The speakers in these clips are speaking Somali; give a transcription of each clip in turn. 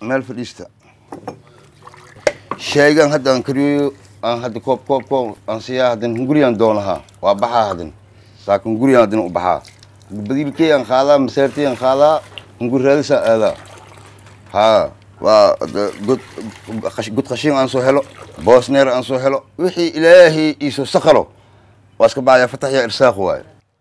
meel fadhiista shaygan hadda aan kariyo aan hadda koob koob koob aan siyaa haddan hunguriyaan doon lahaa waa baxaa haddan saakin hunguriyaan haddan u baxaa badiilkey aan qaadaa maseertey aan qaadaa hungur raadisaan aadaa haa waa god god qashin aan soo helo boosneer aan soo helo wixii ilaahay iisoo sakalo waa iska bacaya fatax ya irsaaq waaye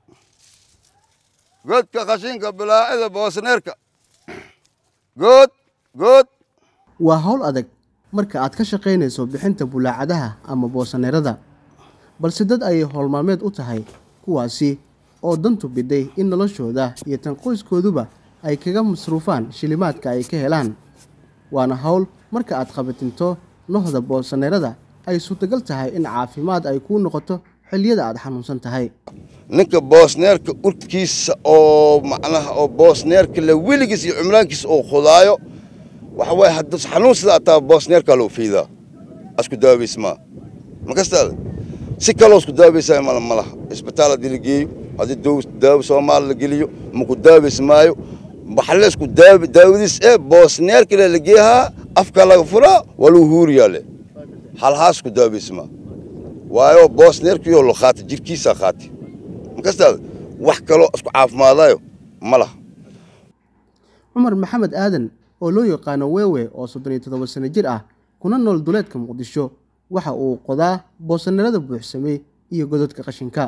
godka qashinka bilaacida boosneerka good good waa hawl adag marka aad ka shaqaynayso bixinta bulaacadaha ama boosaneerada balse dad ayay howlmaalmeed u tahay kuwaasi oo dantu biday in noloshooda iyo tan qoyskooduba ay kaga masruufaan shilimaadka ay ka helaan waana hawl marka aad qabatinto nohda boosaneerada ay suurtagal tahay in caafimaad ay kuu noqoto xilliyada aad xanuunsan tahay ninka boosneerka urkiisa oo macnaha oo boosneerka la weligiis iyo cumraankiisa oo khudaayo waxa waaye hadduu xanuun sida ataa boosneerkaa loo fiidaa asku daawaysmaa makastaada si kaloo isku daawaysaa mala malaha isbitaal haddii la geeyo haddii daaw daawo soomaali la geliyo maku daaways maayo waxle isku daaw daawadiis ee boosneerka le la geehaa afka laga furaa waa lagu huuriyaa le halhaas isku daawaysmaa waayo boosneerkiyo lo qaata jirkiisaa qaati makastaada wax kaloo isku caafimaadayo ma laha cumar maxamed aadan oo loo yaqaano weewe oo soddon iyo toddoba sano jir ah kuna nool duleedka muqdisho waxa uu qodaa boosaneerada buuxsamay iyo gododka qashinka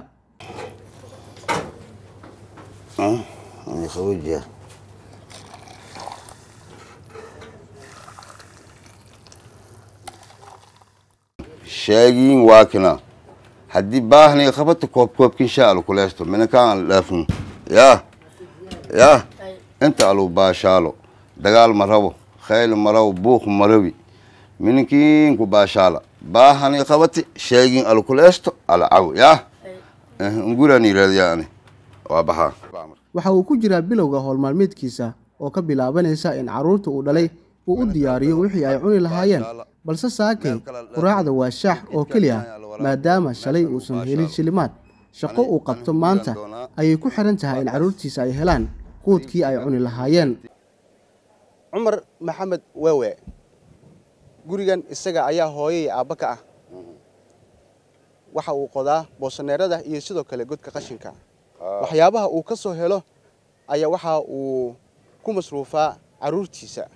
sheegiin waa kina haddii baahniga qabata koob koobkin sha alu kuleysto minakaan aan dhaafin yaa yaa inta alu baashaalo dagaal ma rabo khayl ma rabo buuq ma rabi mininkiin ku baashaala baahniga qabati sheegiin alu kuleysto ala caw yaa nguraan yiraahdiyaa ani waa baxaa waxa uu ku jiraa bilowga howlmaalmeedkiisa oo ka bilaabanaysa in carruurta uu dhalay uu u diyaariyo wixii ay cuni lahaayeen balse saakay quraacda waa shaax oo keliya maadaama shalay uusan helin shilimaad shaqo uu qabto maanta ayay ku xihan tahay in carruurtiisa ay helaan quudkii ay cuni lahaayeen cumar maxamed wewe gurigan isaga ayaa hooyay aabba ka ah waxa uu qodaa boosaneerada iyo sidoo kale godka qashinka waxyaabaha uu ka soo helo ayaa waxa uu ku masruufaa carruurtiisa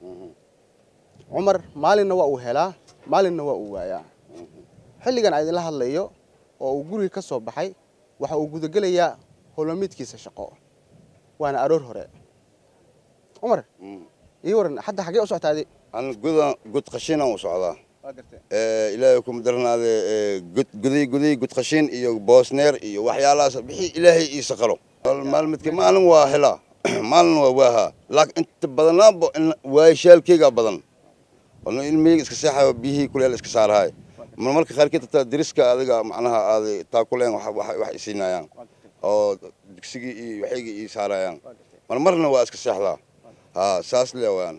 cumar maalinna waa uu helaa maalinna waa uu waayaa xilligan a idinla hadlayo oo uu guriga ka soo baxay waxa uu gudagelayaa howlmamiidkiisa shaqo waana aroor hore cumar ii waran hadda xaggee u soctaadi an godan god qashinaan u socdaa ilaahay kuma daranaade god goday goday god qashin iyo boosneer iyo waxyaalahaas bixii ilaahay ii saqalo maalmidka maalin waa helaa maalin waa waahaa laakiin inta badanaanba waayashaalkeygaa badan ono ilmiyga iska seexayo biyihii kuleel iska saarahay mar marka qaarkeed taa deriska adiga macnaha aaday taa kuleen wax isiinayaan oo dugsigii iyo waxaygii ii saarayaan mar marna waa iska seexdaa haa saas le waan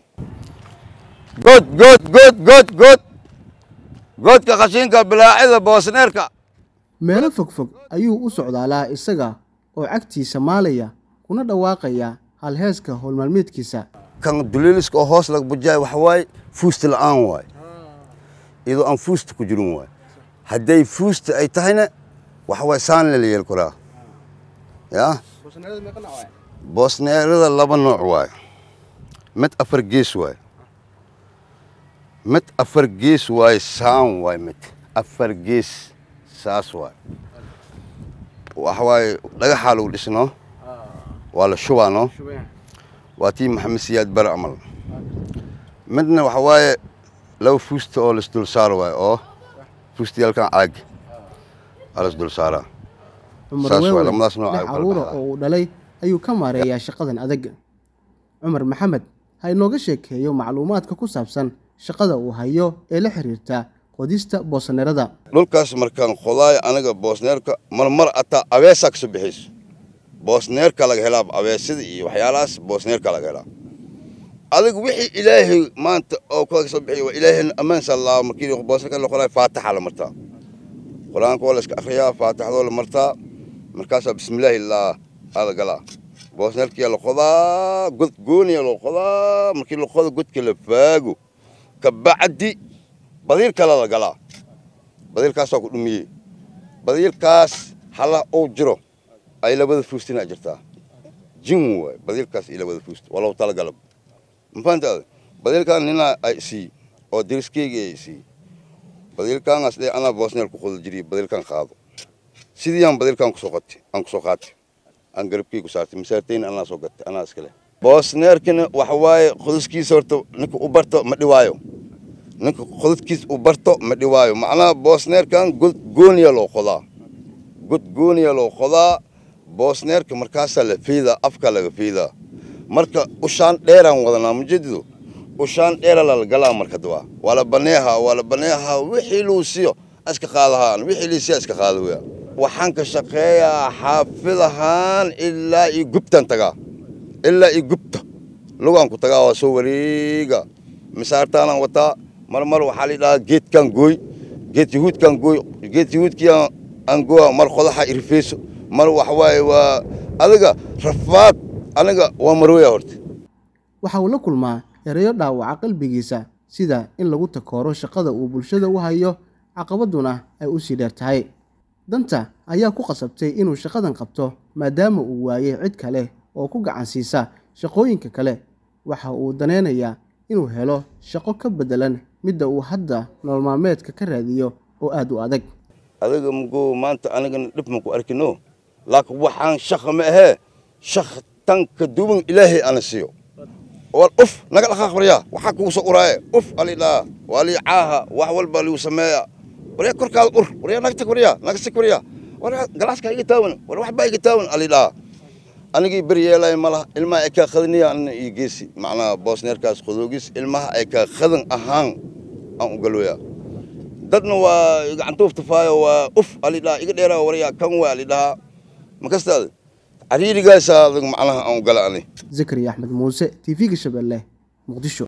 god god god god god godka qashinka bilaacida boosneerka meelo fogfog ayuu u socdaalaa isaga oo cagtiisa maalaya kuna dhawaaqaya halheeska howlmaalmeedkiisa kan duliiliska oo hoos laga bujaay waxa waaye fuusta la'aan waaye iyadoo aan fuusta ku jirin waaye hadday fuusta ay tahayna waxa waaye saanle la yeeli karaa yaa boosneerada laba nooc waaye mid afar gees waaye mid afar gees waaye saan waaye mid afar gees saas waaye waxa waaye dhagaxaa lagu dhisnoo waa la shubaanoo waa tii maxamed siyaad bare camal midna waxa waaye laba fuusta oo laisdul saaro waaye oo fuustayaalkan caag aa laisdul saaraa cumar saas waay, wewe lamadaas nooc ay lix u kala carruura baxdaa. oo uu dhalay ayuu ka maareeyaa shaqadan adag cumar maxamed ha inooga sheekeeyo macluumaadka ku saabsan shaqada uu hayo ee la xiriirta qodista boosaneerada dhulkaas markaan qodaayo aniga boosneerka marmar ataa abeesaa kasoo bixayso boosneerka laga helaa abeesada iyo waxyaalahaas boosneerka laga helaa adiga wixii ilaahay maanta oo kaga soo bixiyo waa ilaahay ammaansa laa markii boosneerka la qoraay faataxa la martaa qur-aanka waa la iska akhriyaa faataxdoo la martaa markaasaa bismillaahi laa aada galaa boosneerkiyaa la qodaa god gooniya loo qodaa markii la qodo godka la faago kabacdi badiil kale la galaa badiilkaasaa ku dhumiyey badiilkaas hala uu jiro ay labada fuustina jirtaa jin waay badiilkaas iyo labada fuust waa lagu talagalab mafahantaada badiilkaan ninaa ay sii oo deriskeyga ay sii badiilkaangaas dhe anaa boosneer ku qodo jiriye badiilkaan qaado sidiiyaan badiilkaan kusoo qatay aan kusoo qaatay aan garabkii ku saartay masaartayna anaa soo gatay anaa iskale boosneerkana waxa waaye qodaskiisa horta ninka u barto ma dhiwaayo ninka qodadkiis u barto ma dhiwaayo macnaha boosneerkan god gooniya loo qodaa god gooniya loo qodaa boosneerka markaasaa la fiidaa afka laga fiidaa marka ushaan dheeraan wadanaa mujadido ushaan dheera lala galaa marka dawaa waa la baneehaa waa la baneehaa wixii luu siiyo iska qaadahaan wixii lii siiya iska qaada weya waxaan ka shaqeeyaa xaafidahaan ilaa iyo gubtaan tagaa ilaa iyo gubta lugaan ku tagaa waa soo wareega misaartaanaan wataa mar mar waxaa la dhahaa geedkaan gooy geed yahuudkaan gooy geed yahuudkii aan gooa mar qodaxa irifeyso mar waxa waaye waa adiga rafaad aniga waa marooya horta waxa uu la kulmaa erayo dhaawaca qalbigiisa sida in lagu takooro shaqada uu bulshada u hayo caqabaduna ay u sii dheer tahay danta ayaa ku qasabtay inuu shaqadan qabto maadaama uu waayey cid kale oo ku gacan siisa shaqooyinka kale waxa uu daneynayaa inuu helo shaqo ka beddelan midda uu hadda nolol maalmeedka ka raadiyo oo aad u adag adiga mugo maanta anigana dhib ma ku arkino laakiin waxaan shaqa ma ahee shaq tan ka duwan ilaahay ana siiyo war uf naga dhaqaaq waryaa waxaa kugu soo uraaye uf alidhaa waa lii caaha wax walba liu sameeya waryaa korkaada ur waryaa naga tag waryaa naga sig waryaa waryaa galaaska iga taawan war waxbaa iga taawan alidhaa anigii beryeelay malaha ilmaha ay kaa khadaniya anna iyo geesi macnaha boosneerkaas qodoogis ilmaha ay kaa khadan ahaan aan u galooyaa dadna waa gacantuuf tufaayo waa uf alidhaa iga dheeraa waryaa kan waa alidhaa makastaada cariirigaasaa macnaha aan u gala ani zakariya axmed muuse t v-ga shabeelle muqdisho